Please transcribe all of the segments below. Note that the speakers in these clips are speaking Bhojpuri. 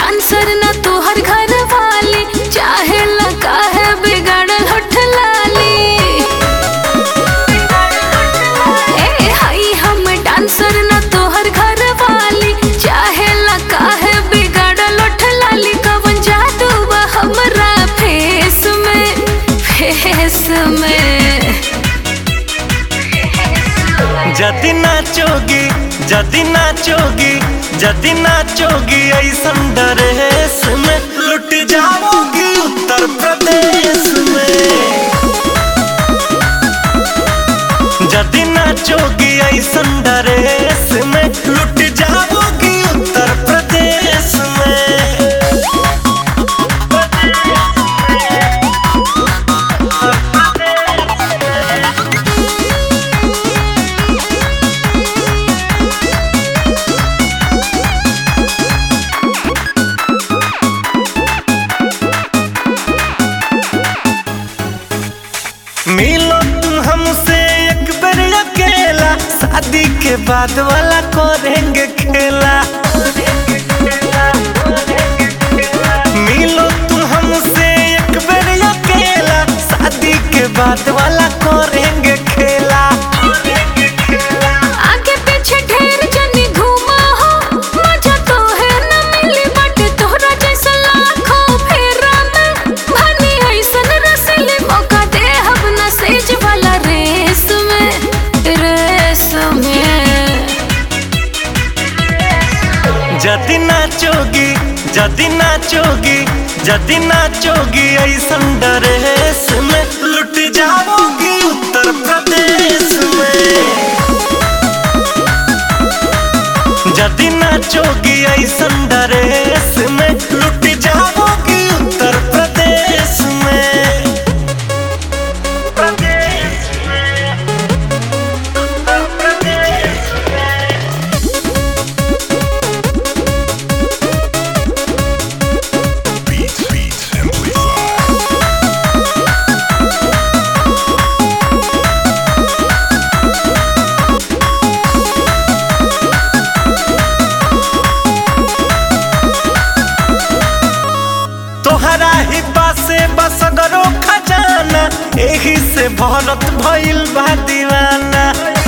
डांसर ना तोहर घर वाली चाहे लगा है बिगड़ल होठ लाली ए हाई हम डांसर ना तोहर घर वाली चाहे लगा है बिगड़ल होठ लाली कवन जादू बा हमरा फेस में फेस में जदि नाचोगी जदि नाचोगी जदि नाचोगी ऐसन ड्रेस में लुट जाओगी उत्तर प्रदेश में जदि नाचोगी ऐसन ड्रेस में लुट जाओगी उत्तर प्रदेश में मिलो तुम हमसे एक बार अकेला शादी के बाद वाला करेंगे खेला मिलो तुम हमसे एक बार अकेला शादी के बाद वाला करेंगे खेला आगे पीछे ढेर जनी घूमा हो मजा तो है न मिली बट तोहरा जैसा लाखों फेरा में भनी ऐसन रसीली मौका दे हम न सेज वाला रेस में रेस में जदि नाचोगी जदि नाचोगी जदि नाचोगी ऐसन ड्रेस में लुट जाओगी उत्तर प्रदेश में जदि नाचोगी ऐसन ड्रेस में लुट जाओगी उत्तर प्रदेश में प्रदेश में उत्तर प्रदेश में Beats, beats, amplify. तोहरा ही पासे बसगरो खजाना एही से भरत भइल बा दीवाना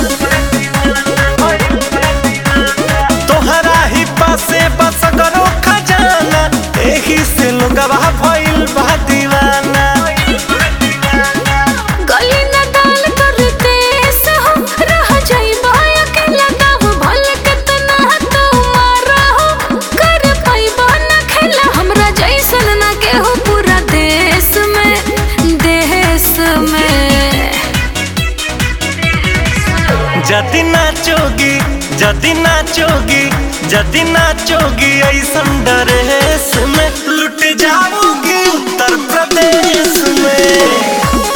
तोहरा ही पासे बसगरो खजाना एही से लोगवा भइल बा दीवाना गली न दाल कर देस हो रह जाई बाया के लगाव भल कितना तो मारा हो कर पाइबा न खेला हमरा जैसन न केहू पूरा देश में देश में जदि नाचोगी जदि नाचोगी जदि नाचोगी ऐसन ड्रेस में लुट जाओगी उत्तर प्रदेश में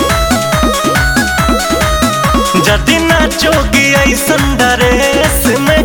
जदि नाचोगी ऐसन ड्रेस में